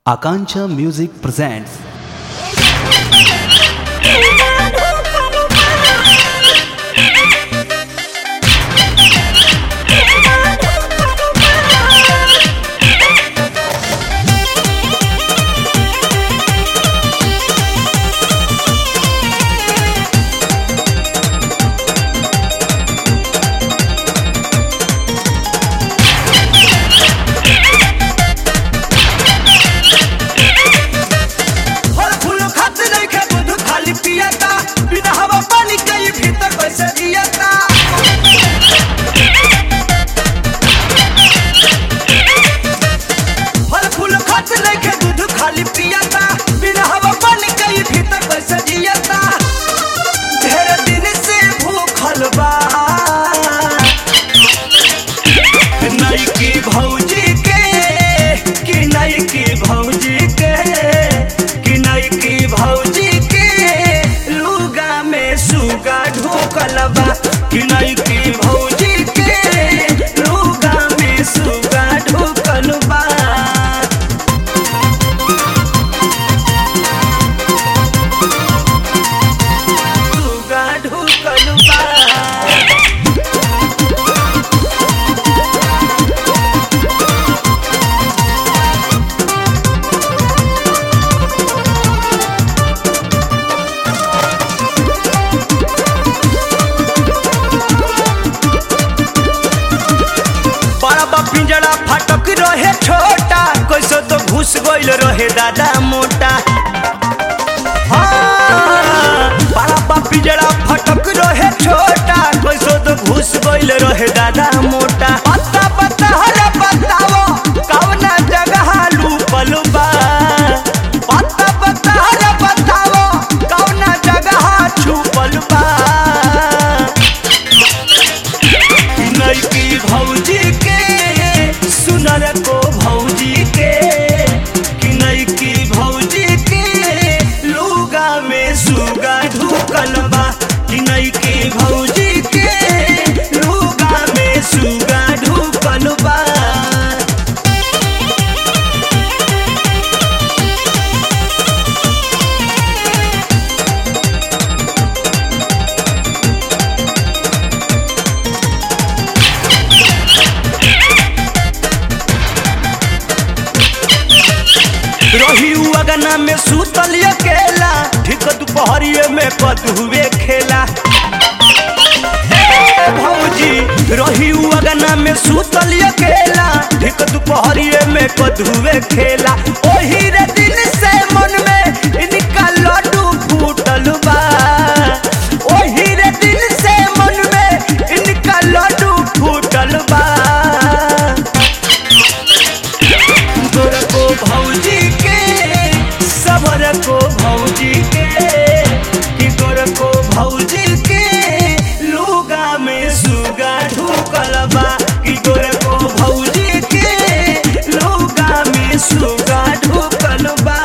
Akancha Music presents फल फूल खात नइखे दूध खाली पियता बिना हवा पानी के ई भीतर कैसे जियता फल फूल खात नइखे दूध खाली पियता बिना हवा पानी के ई भीतर कैसे जियता ढेर दिन से भूखल बा नई की भौजी के कि नई की भौजी के कि नई की भौजी के लुगा में सुगा ढोकल बा कि नई की भौजी के लुगा में सुगा ढोकल बा सुगा ढोकल बा बड़ा बा पिंजरा फाटक रहे छोटा कैसे तो घुस गइल रहे दादा मोटा हाँ, बड़ा बा पिंजरा फाटक रहे छोटा कैसे तो घुस गइल रहे दादा मोटा पत्ता पत्ता हरे बताओ कवना जगह लूपल बा पत्ता पत्ता हरे बताओ कवना जगह छुपल बा नई की भौजी के सुनर को भौजी के कि नई की भौजी के लुगा में सुगा ढुकल बा कि नई की भौजी के लुगा में सुगा ढुकल बा रही अगना में सुतल अकेला ठीक दोपहरिए में कदुए खेला ए भौजी रही अगना में सुतल अकेला ठीक दोपहरिए में कदुए खेला ओही रे दिन से मन में इनका लड्डू फूटल बा ओही रे दिन से मन में इनका लड्डू फूटल बा गोर को भौजी के सबर को भौजी के कि गोर को भौजी के लुगा में सुगा ढुकल बा कि गोर को भौजी के लुगा में सुगा ढुकल बा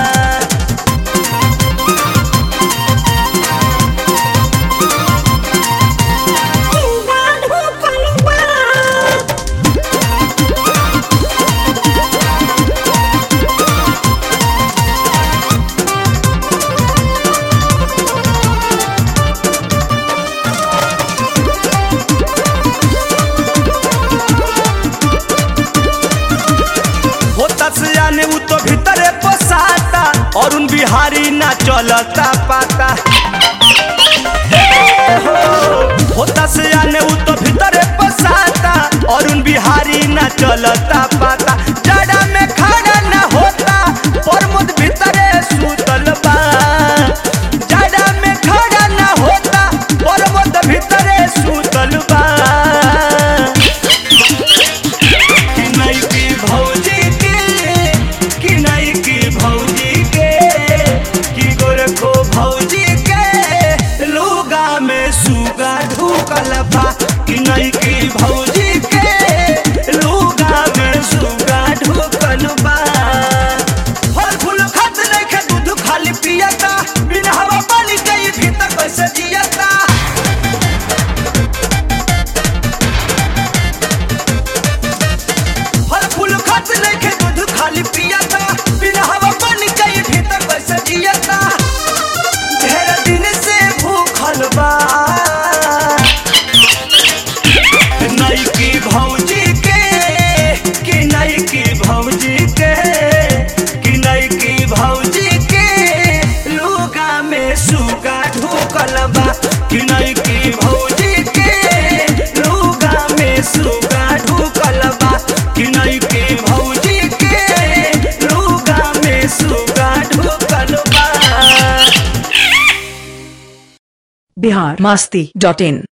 सुगा ढुकल बा होता से जाने उ तो भीतरे पोसाता और उन बिहारी ना चलता पाता ए हो, होता से जाने उ तो भीतरे पोसाता और उन बिहारी ना चलता पाता जड़ा में खड़ा ना होता प्रमोद भीतरे सुतल बा जड़ा में खड़ा ना होता प्रमोद भीतरे सुतल बा कि नई की भौजी के कि नई की भौजी के कि गोरखो भौजी के लुगा में सुगा ढुकल बा कि नई की भौजी के लुगा में सु बिहार मास्ती डॉट इन